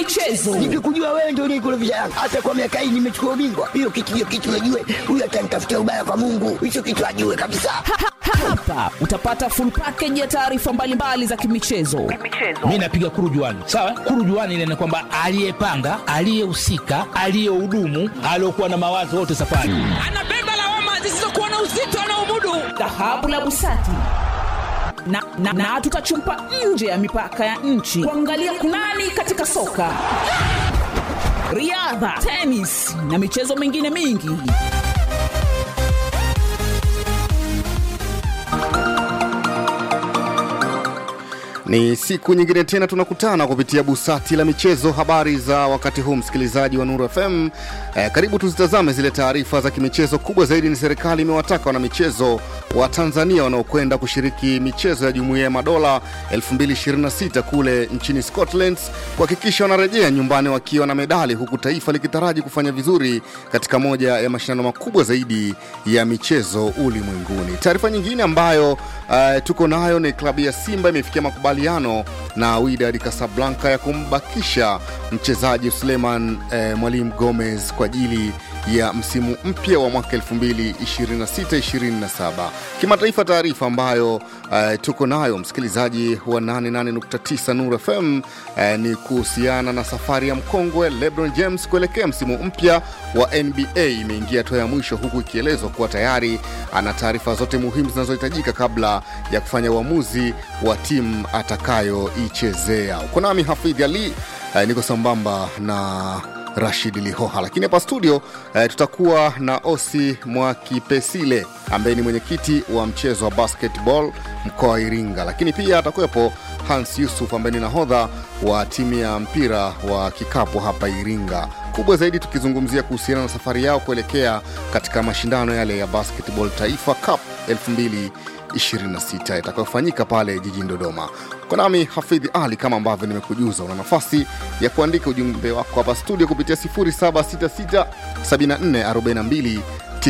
michezo. Nikikujua wewe ndio unikurudisha Yanga. Hata kwa miaka hii nimechukua ubingwa. Hiyo kitu hiyo kitu najue. Huyu atanitafutia ubaya kwa Mungu. Hicho kitu ajue kabisa. Hapa utapata full package ya taarifa mbalimbali za kimichezo. mi napiga kurujuani sawa kurujuani ile ni kwamba aliyepanga aliyehusika aliyehudumu aliokuwa na mawazo wote safari Anabeba lawama zisizokuwa na uzito anaomudu. Dhahabu la Busati na, na, na tutachumpa nje ya mipaka ya nchi kuangalia kunani katika soka, riadha, tenis na michezo mingine mingi. Ni siku nyingine tena tunakutana kupitia busati la michezo. Habari za wakati huu, msikilizaji wa Nuru FM. Eh, karibu tuzitazame zile taarifa za kimichezo. Kubwa zaidi ni serikali imewataka wanamichezo wa Tanzania wanaokwenda kushiriki michezo ya Jumuiya ya Madola 2026 kule nchini Scotland kuhakikisha wanarejea nyumbani wakiwa na medali, huku taifa likitaraji kufanya vizuri katika moja ya mashindano makubwa zaidi ya michezo ulimwenguni. Taarifa nyingine ambayo uh, tuko nayo ni klabu ya Simba imefikia makubaliano na Wydad Casablanca ya kumbakisha mchezaji Suleiman eh, Mwalimu Gomez kwa ajili ya msimu mpya wa mwaka 2026-27. Kimataifa, taarifa ambayo uh, tuko nayo msikilizaji wa 88.9 Nuru FM uh, ni kuhusiana na safari ya mkongwe LeBron James kuelekea msimu mpya wa NBA imeingia hatua ya mwisho, huku ikielezwa kuwa tayari ana taarifa zote muhimu zinazohitajika kabla ya kufanya uamuzi wa timu atakayoichezea. Uko nami Hafidh Ali uh, niko sambamba na Rashid Lihoha, lakini hapa studio eh, tutakuwa na Osi Mwakipesile ambaye ni mwenyekiti wa mchezo wa basketball mkoa wa Iringa, lakini pia atakuwepo Hans Yusuf ambaye ni nahodha wa timu ya mpira wa kikapu hapa Iringa. Kubwa zaidi tukizungumzia kuhusiana na safari yao kuelekea katika mashindano yale ya basketball Taifa Cup 2026 itakayofanyika pale jijini Dodoma. Kwa nami Hafidhi Ali, kama ambavyo nimekujuza, una nafasi ya kuandika ujumbe wako hapa studio kupitia 0766 7442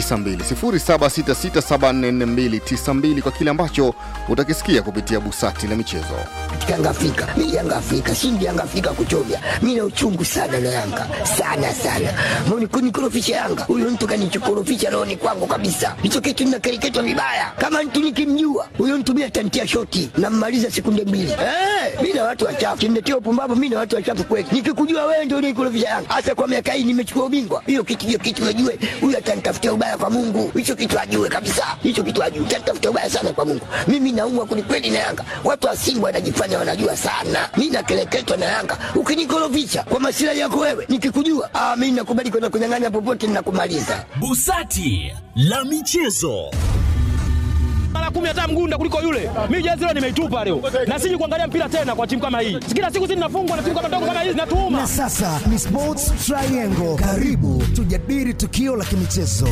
0766744292 kwa kile ambacho utakisikia kupitia busati la michezo. Katika Yanga Afrika. Mimi Yanga Afrika, shindi Yanga Afrika kuchovya. Mimi na uchungu sana na Yanga. Sana sana. Mbona kunikorofisha Yanga? Huyo mtu kanichokorofisha roho ni kwangu kabisa. Hicho kitu ninakereketwa vibaya. Kama mtu nikimjua, huyo mtu mimi atantia shoti na mmaliza sekunde mbili. Eh, mimi na watu wachafu. Kimletea upumbavu mimi na watu wachafu kweli. Nikikujua wewe ndio unikorofisha Yanga. Hata kwa miaka hii nimechukua ubingwa. Hiyo kitu hiyo kitu najue. Huyo atanitafutia ubaya kwa Mungu. Hicho kitu ajue kabisa. Hicho kitu ajue. Atanitafutia ubaya sana kwa Mungu. Mimi naumwa kwelikweli na Yanga. Watu wa Simba wanajifanya wanajua sana. Mimi nakeleketwa na Yanga. Ukinikorofisha kwa masilahi yako wewe, nikikujua, ah, mimi nakubali kwenda kunyang'anya popote ninakumaliza. Busati la michezo. mara kumi hata mgunda kuliko yule. Mimi jezi leo nimeitupa leo, na siji kuangalia mpira tena kwa timu kama hii. Kila siku sisi tunafungwa na timu kama ndogo kama hizi, natuuma Na sasa ni Sports Triangle. Karibu tujadili tukio la kimichezo.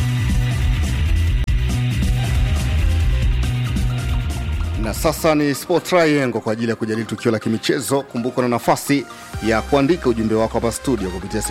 na sasa ni Sport Triangle kwa ajili ya kujadili tukio la kimichezo. Kumbuka na nafasi ya kuandika ujumbe wako hapa studio kupitia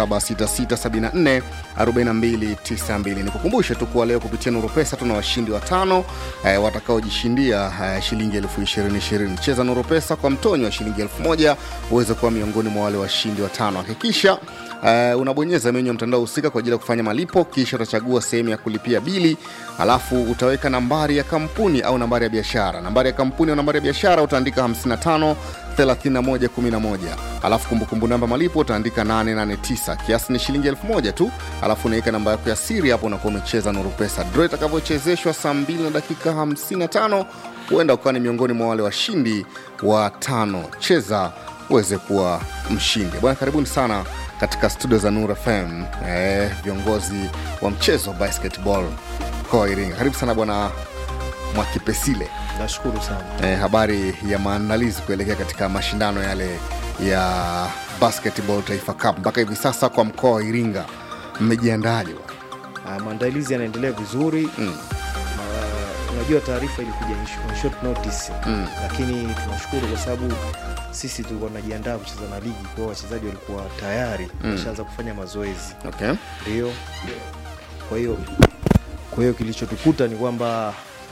0766744292. Nikukumbushe tu kuwa leo kupitia Nuru Pesa tuna washindi watano eh, watakaojishindia eh, shilingi elfu ishirini ishirini. Cheza Nuru Pesa kwa mtonyo wa shilingi elfu moja uweze kuwa miongoni mwa wale washindi watano. Hakikisha Uh, unabonyeza menyu ya mtandao husika kwa ajili ya kufanya malipo, kisha utachagua sehemu ya kulipia bili, alafu utaweka nambari ya kampuni au nambari ya biashara. Nambari ya kampuni au nambari ya biashara utaandika 55 31 11, alafu kumbukumbu namba malipo utaandika 889. Kiasi ni shilingi elfu moja tu, alafu unaweka namba yako ya siri hapo, unakuwa umecheza Nuru Pesa. Draw itakavyochezeshwa saa 2 na dakika 55, huenda ukawa ni miongoni mwa wale washindi wa tano. Cheza uweze kuwa mshindi bwana. Karibuni sana katika studio za Nura FM eh, viongozi wa mchezo wa basketball mkoa wa Iringa. Karibu sana bwana Mwakipesile. Nashukuru sana. Eh, habari ya maandalizi kuelekea katika mashindano yale ya basketball Taifa Cup mpaka hivi sasa kwa mkoa wa Iringa mmejiandaje? bwana? Ah, maandalizi yanaendelea vizuri Mm. Ah, unajua taarifa ilikuja in sh- on short notice Mm. lakini tunashukuru kwa sababu sisi tulikuwa tunajiandaa kucheza na ligi kwa hiyo wachezaji walikuwa tayari wameshaanza kufanya mazoezi Okay. ndio kwa hiyo kwa hiyo kilichotukuta ni kwamba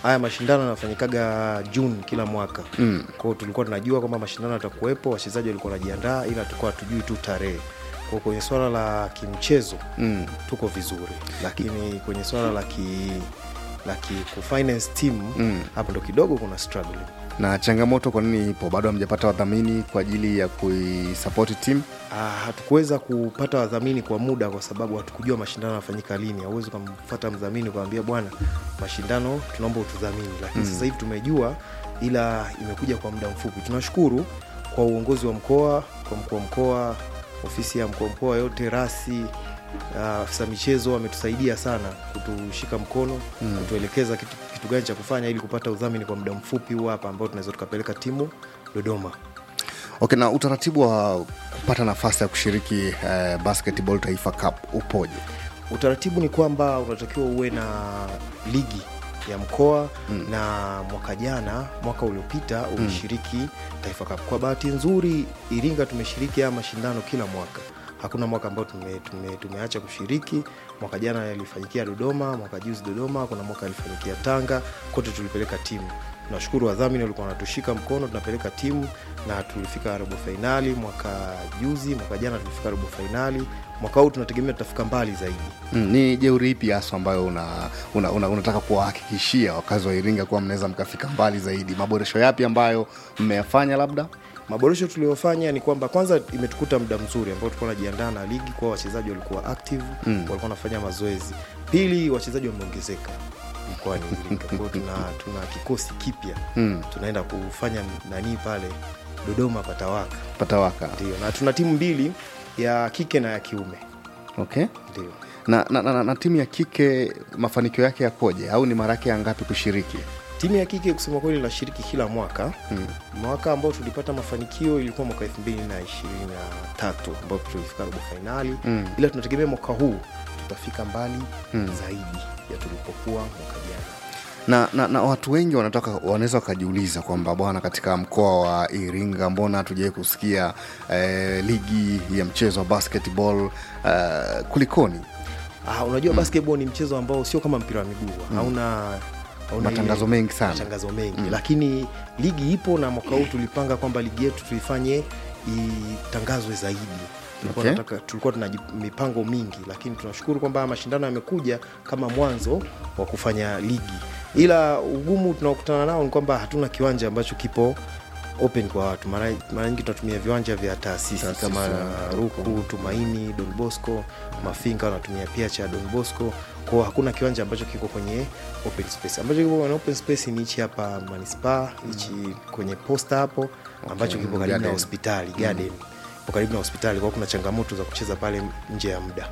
haya mashindano yanafanyikaga juni kila mwaka Mm. kwao tulikuwa tunajua kwamba mashindano yatakuwepo wachezaji walikuwa wanajiandaa ila tulikuwa hatujui tu tarehe kwao kwenye swala la kimchezo Mm. tuko vizuri lakini kwenye swala la ki la ki kufinance team Mm. hapo ndo kidogo kuna struggling na changamoto kwa nini ipo bado hamjapata wadhamini kwa ajili ya kuisapoti timu Ah, hatukuweza kupata wadhamini kwa muda kwa sababu hatukujua mashindano yanafanyika lini hauwezi ukamfata mdhamini ukamwambia bwana mashindano tunaomba utudhamini lakini Mm. sasa hivi tumejua ila imekuja kwa muda mfupi tunashukuru kwa uongozi wa mkoa kwa mkuu wa mkoa ofisi ya mkuu wa mkoa yote rasi ah, afisa michezo wametusaidia sana kutushika mkono Mm. kutuelekeza kitu, kitu gani cha kufanya ili kupata udhamini kwa muda mfupi huu hapa ambao tunaweza tukapeleka timu dodoma okay na utaratibu wa kupata nafasi ya kushiriki eh, basketball taifa cup upoje utaratibu ni kwamba unatakiwa uwe na ligi ya mkoa Mm. na mwaka jana mwaka uliopita ulishiriki taifa cup kwa bahati nzuri iringa tumeshiriki haya mashindano kila mwaka hakuna mwaka ambao tume, tume, tumeacha kushiriki mwaka jana yalifanyikia dodoma mwaka juzi dodoma kuna mwaka yalifanyikia tanga kote tulipeleka timu tunashukuru wadhamini walikuwa wanatushika mkono tunapeleka timu na tulifika robo fainali mwaka juzi mwaka jana tulifika robo fainali mwaka huu tunategemea tutafika mbali zaidi mm, ni jeuri ipi hasa ambayo una, una, una, unataka kuwahakikishia wakazi wa iringa kuwa mnaweza mkafika mbali zaidi maboresho yapi ambayo mmeyafanya labda maboresho tuliyofanya ni kwamba kwanza imetukuta muda mzuri ambao tulikuwa najiandaa na ligi kwa wachezaji walikuwa active Mm. walikuwa wanafanya mazoezi pili wachezaji wameongezeka mkoani iringa kwao tuna, tuna kikosi kipya Mm. tunaenda kufanya nanii pale dodoma patawaka patawaka ndio na tuna timu mbili ya kike na ya kiume okay ndio na, na, na, na, na timu ya kike mafanikio yake yakoje au ni mara yake ya ngapi kushiriki timu ya kike kusema kweli inashiriki kila mwaka mm. mwaka ambao tulipata mafanikio ilikuwa mwaka 2023 ambapo tulifika robo fainali Mm. ila tunategemea mwaka huu tutafika mbali Mm. zaidi ya tulipokuwa mwaka jana na, na, na watu wengi wanataka wanaweza wakajiuliza kwamba bwana katika mkoa wa iringa mbona hatujawai kusikia eh, ligi ya mchezo wa basketball eh, kulikoni ah, unajua mm. basketball ni mchezo ambao sio kama mpira wa miguu mm. hauna hauna Matangazo ile- mengi sana. matangazo mengi Mm. lakini ligi ipo na mwaka huu tulipanga kwamba ligi yetu tuifanye itangazwe zaidi tulikuwa, Okay. nataka, tulikuwa tuna ji- mipango mingi lakini tunashukuru kwamba haya mashindano yamekuja kama mwanzo wa kufanya ligi ila ugumu tunaokutana nao ni kwamba hatuna kiwanja ambacho kipo open kwa watu mara mara nyingi tunatumia viwanja vya taasisi Taasisi, kama ya. ruku tumaini don bosco mafinga wanatumia pia cha don bosco kwao hakuna kiwanja ambacho kiko kwenye open space ambacho kipo kwenye open space ni hichi hapa manispaa hichi kwenye posta hapo ambacho kipo karibu na Garden. hospitali garden Kipo karibu na hospitali kwao kuna changamoto za kucheza pale nje ya muda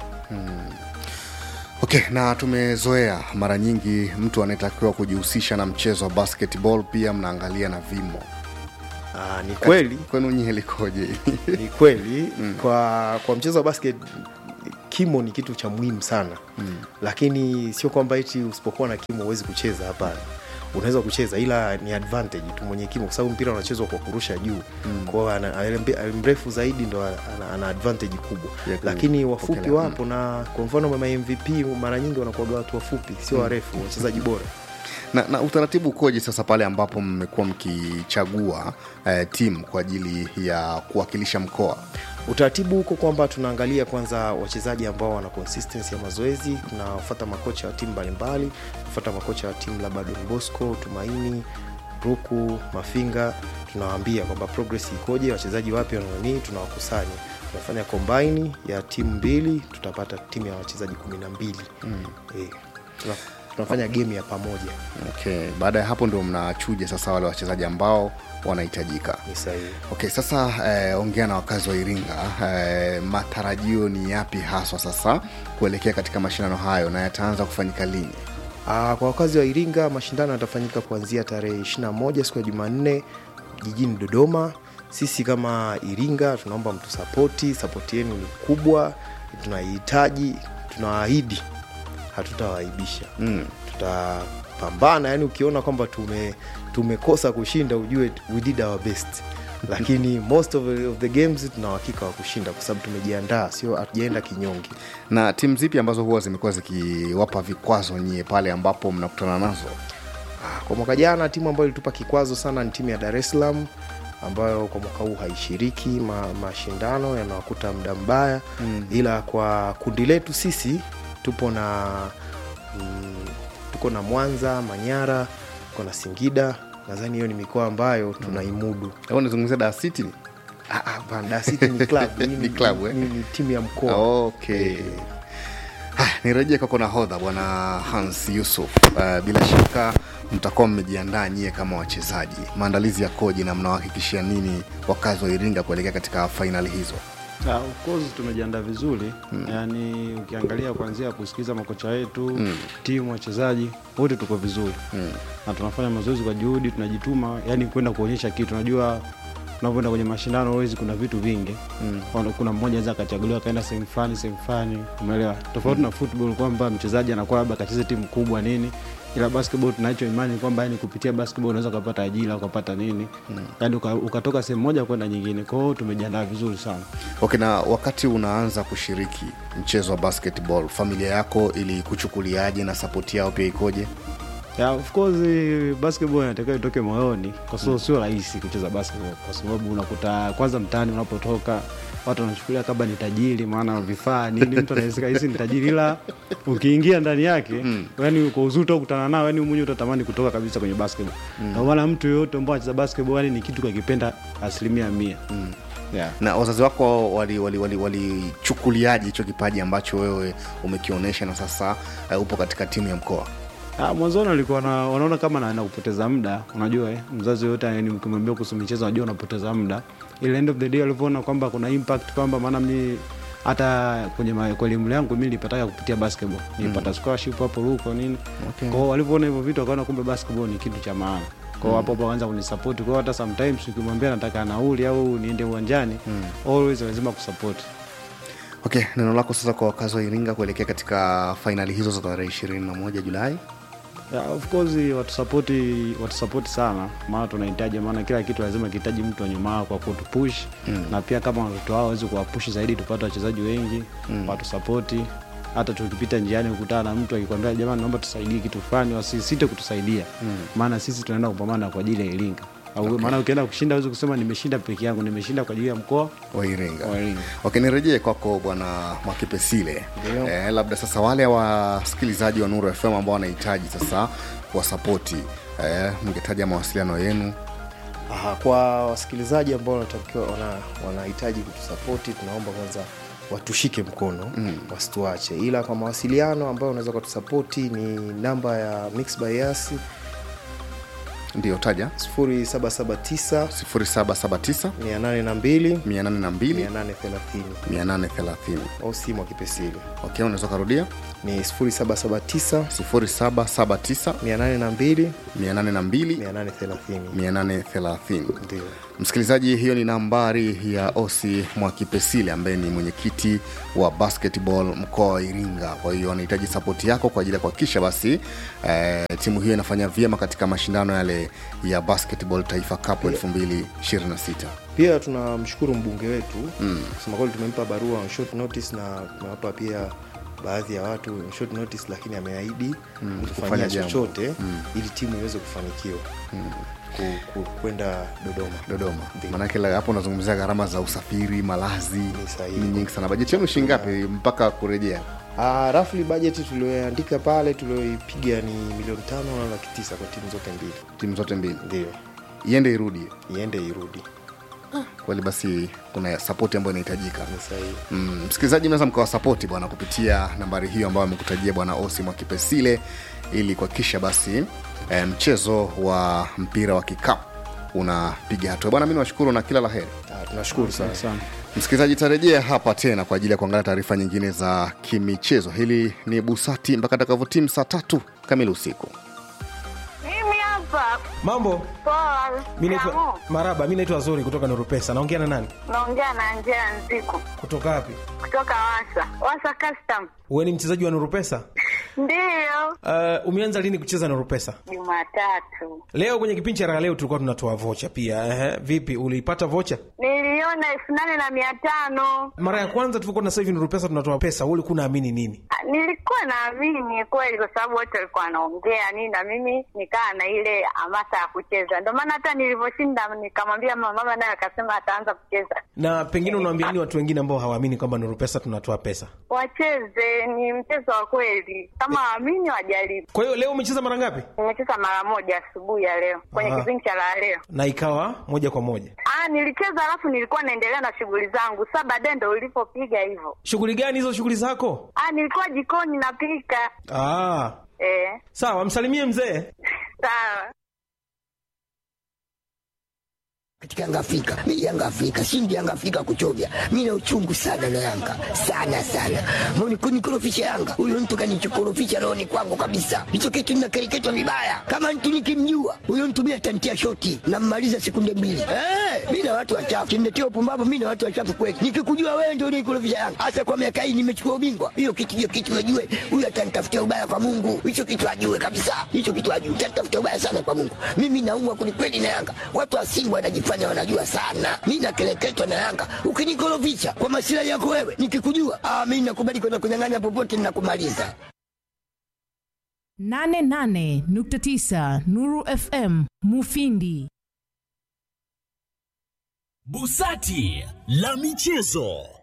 okay na tumezoea mara nyingi mtu anayetakiwa kujihusisha na mchezo wa basketball pia mnaangalia na vimo Aa, ni kweli kwenu nyie likoje ni kweli kwa kwa mchezo wa basket kimo ni kitu cha muhimu sana mm. lakini sio kwamba eti usipokuwa na kimo huwezi kucheza hapana unaweza kucheza ila ni advantage tu mwenye kimo kwa sababu mpira unachezwa kwa kurusha juu mm. kwao ana- ale- mbe- ale- mrefu zaidi ndo ana, ana advantage kubwa Ya ku- lakini wafupi kupokelea. wapo na kwa mfano mama mvp mara nyingi wanakuaga watu wafupi sio warefu wachezaji bora na, na utaratibu ukoje sasa pale ambapo mmekuwa mkichagua eh, timu kwa ajili ya kuwakilisha mkoa utaratibu huko kwamba tunaangalia kwanza wachezaji ambao wana consistency ya mazoezi tunafuata makocha wa timu mbalimbali tunafuata makocha wa timu labda don bosco tumaini ruku mafinga tunawaambia kwamba progress ikoje wachezaji wapya wananii tunawakusanya tunafanya kombaini ya timu mbili tutapata timu ya wachezaji kumi na mbili mm. e, tuna, tunafanya game ya pamoja okay baada ya hapo ndio mnachuja sasa wale wachezaji ambao wanahitajika ni sahihi okay sasa eh, ongea na wakazi wa iringa eh, matarajio ni yapi haswa sasa kuelekea katika mashindano hayo na yataanza kufanyika lini Aa, kwa wakazi wa Iringa mashindano yatafanyika kuanzia tarehe 21 siku ya Jumanne jijini Dodoma. Sisi kama Iringa tunaomba mtusapoti, sapoti yenu ni kubwa, tunaihitaji, tunaahidi hatutawaibisha mm. tutapambana. Yani ukiona kwamba tume tumekosa kushinda, ujue we did our best lakini most of, of the games tuna uhakika wa kushinda kwa sababu tumejiandaa, sio hatujaenda kinyonge. na timu zipi ambazo huwa zimekuwa zikiwapa vikwazo nyie pale ambapo mnakutana nazo Ah, kwa mwaka jana timu ambayo ilitupa kikwazo sana ni timu ya dar es salaam ambayo kwa mwaka huu haishiriki ma, mashindano yanawakuta muda mbaya mm. ila kwa kundi letu sisi tupo na mm, tuko na mwanza manyara tuko na singida nadhani hiyo ni mikoa ambayo tunaimudu au nizungumzia Dar City Ah, ah, bana, Dar City ni club Hii Ni club, eh? ni, ni timu ya mkoa okay Ah, nirejee kwako nahodha bwana hans yusuf uh, bila shaka mtakuwa mmejiandaa nyie kama wachezaji maandalizi yakoje na mnawahakikishia nini wakazi wa iringa kuelekea katika fainali hizo Ah, of course tumejiandaa vizuri mm. yaani ukiangalia kuanzia kusikiliza makocha wetu mm. timu wachezaji wote tuko vizuri mm. na tunafanya mazoezi kwa juhudi tunajituma yani kwenda kuonyesha kitu unajua unavyoenda kwenye mashindano huwezi kuna vitu vingi mm. kuna mmoja aweza akachaguliwa akaenda sehemu fulani sehemu fulani umeelewa tofauti mm. na football kwamba mchezaji anakuwa labda akacheze timu kubwa nini ila basketball tunacho imani kwamba yani kupitia basketball unaweza ukapata ajira ukapata nini mm. yani uka, ukatoka sehemu moja kwenda nyingine kwa hiyo tumejiandaa vizuri sana okay na wakati unaanza kushiriki mchezo wa basketball familia yako ili kuchukuliaje na sapoti yao pia ikoje Yeah, of course eh, basketball inatakiwa itoke moyoni kwa sababu sio rahisi kucheza basketball kwa sababu unakuta kwanza mtaani unapotoka watu wanachukulia kama ni tajiri maana vifaa nini mtu anaweza hisi ni tajiri ila ukiingia ndani yake mm. yani kwa uzuri utakutana nao yani mwenyewe utatamani kutoka kabisa kwenye basketball mm. na maana mtu yoyote ambao anacheza basketball yani ni kitu kakipenda asilimia mia mm. yeah. na wazazi wako walichukuliaje wali, wali, wali hicho kipaji ambacho wewe umekionyesha na sasa uh, upo katika timu ya mkoa Ah, mwanzoni walikuwa na, wanaona kama naenda kupoteza muda unajua eh, mzazi yoyote yani ukimwambia kuhusu michezo unajua unapoteza muda ile end of the day walivyoona kwamba kuna impact kwamba maana mi hata kwenye ma- kwa elimu yangu mi nilipataka kupitia basketball nilipata mm. scholarship hapo ruko nini Okay. kwao walivyoona hivyo vitu wakaona kumbe basketball ni kitu cha maana kwao hapo hapo wakaanza kunisapoti kwao hata sometimes ukimwambia nataka nauli au niende uwanjani mm. always lazima kusapoti okay neno lako sasa kwa wakazi wa iringa kuelekea katika fainali hizo za tarehe ishirini na moja julai Yeah, of course watusapoti watusapoti sana maana tunahitaji maana kila kitu lazima kihitaji mtu wa nyuma yao kwa kutupush mm. na pia kama watoto wao waweze kuwapush zaidi tupate wachezaji wengi mm. watusapoti hata tukipita njiani kukutana na mtu akikwambia jamani naomba tusaidie kitu fulani wasisite kutusaidia maana sisi tunaenda kupambana kwa ajili ya iringa Au- maana ukienda kushinda awezi kusema nimeshinda peke yangu nimeshinda kwa ajili ya mkoa wa iringa wa Iringa. okay nirejee kwako bwana mwakipesile eh, labda sasa wale wasikilizaji wa nuru fm ambao wanahitaji sasa kuwasapoti eh, mngetaja mawasiliano yenu Aha, kwa wasikilizaji ambao wanatakiwa wana, wanahitaji kutusapoti tunaomba kwanza watushike mkono mm. wasituache ila kwa mawasiliano ambayo unaweza kutusapoti ni namba ya mix by Yasi ndio taja 0779 0779 802 802 830 830 au simu wa kipesili okay unaweza ukarudia ni 0779 0779 802 802 830 830 ndio msikilizaji hiyo ni nambari ya osi mwakipesile ambaye ni mwenyekiti wa basketball mkoa wa iringa kwa hiyo anahitaji sapoti yako kwa ajili ya kuhakikisha basi eh, timu hiyo inafanya vyema katika mashindano yale ya basketball taifa cup 2026 pia tunamshukuru mbunge wetu mm. kusema kweli tumempa barua on short notice na tumewapa pia baadhi ya watu on short notice lakini ameahidi mm, kufanya kufanya jambo. chochote mm. ili timu iweze kufanikiwa mm. ku, ku, kwenda dodoma dodoma Ndio. maanake la- hapo unazungumzia gharama za usafiri malazi sahihi. ni nyingi sana bajeti yenu shingapi mpaka kurejea Uh, rafli bajeti tulioandika pale tulioipiga ni milioni tano na laki tisa kwa timu zote mbili timu zote mbili ndio iende irudi iende irudi kweli basi kuna sapoti ambayo inahitajika ni sahihi Mm, msikilizaji mnaweza mkawasapoti bwana kupitia nambari hiyo ambayo amekutajia bwana osi mwakipesile ili kuhakikisha basi eh, mchezo wa mpira wa kikapu unapiga hatua bwana mi nawashukuru na kila la heri Ah, tunashukuru sana sana msikilizaji tarejea hapa tena kwa ajili ya kuangalia taarifa nyingine za kimichezo hili ni busati mpaka takavyotimu saa tatu kamili usiku Mimi hapa mambo poa. mi naitwa Shikamoo. maraba mi naitwa zuri kutoka nurupesa naongea na nani Naongea na Angela Nziku kutoka wapi kutoka Wasa Wasa Custom. uwe ni mchezaji wa nurupesa Ndiyo, Uh, umeanza lini kucheza Nuru Pesa? Jumatatu Leo kwenye kipindi cha raha leo tulikuwa tunatoa vocha pia. Ehe, vipi uliipata vocha? niliona elfu nane na mia tano. Mara ya kwanza tulikuwa na sasa hivi Nuru Pesa tunatoa pesa, wewe ulikuwa unaamini nini? Ah, Nilikuwa naamini kweli, kwa sababu wote walikuwa wanaongea nini, na mimi nikaa na ile hamasa ya kucheza. Ndio maana hata nilivyoshinda nikamwambia mama, mama naye akasema ataanza kucheza. Na pengine unawaambia nini watu wengine ambao hawaamini kwamba Nuru Pesa tunatoa pesa? Wacheze, ni mchezo wa kweli, kama waamini wajaribu. Kwa hiyo leo umecheza mara ngapi? Nimecheza mara moja asubuhi ya leo kwenye Aha. kipindi cha la leo. Na ikawa moja kwa moja. Ah, nilicheza alafu nilikuwa naendelea na shughuli zangu. Sasa baadaye ndo ulipopiga hivyo. Shughuli gani hizo shughuli zako? Ah, nilikuwa jikoni napika. Ah, Eh, sawa, msalimie mzee. sawa katika Yanga Afrika, mi Yanga Afrika, shindi Yanga Afrika kuchovya. Mi na uchungu sana na Yanga sana sana, mbona kunikorofisha Yanga? Huyo mtu kanichokorofisha rohoni kwangu kabisa. Hicho kitu ninakereketwa vibaya. Kama mtu nikimjua huyo mtu mi atantia shoti nammaliza sekunde mbili. Eh, mi na watu wachafu kimletea upumbavu. Mi na watu wachafu kweli. Nikikujua wewe ndio unikorofisha Yanga, hasa kwa miaka hii nimechukua ubingwa. Hiyo kitu hiyo kitu ajue, huyo atanitafutia ubaya kwa Mungu. Hicho kitu ajue kabisa, hicho kitu ajue, atanitafutia ubaya sana kwa Mungu. Mimi naumwa kwelikweli na Yanga. Watu wa Simba wanajifanya wanajua sana, mi nakeleketwa na Yanga. Ukinikorofisha kwa masilahi yako wewe, nikikujua ah, mi nakubali kwenda kunyang'anya popote, ninakumaliza. 88.9 Nuru FM Mufindi. Busati la michezo.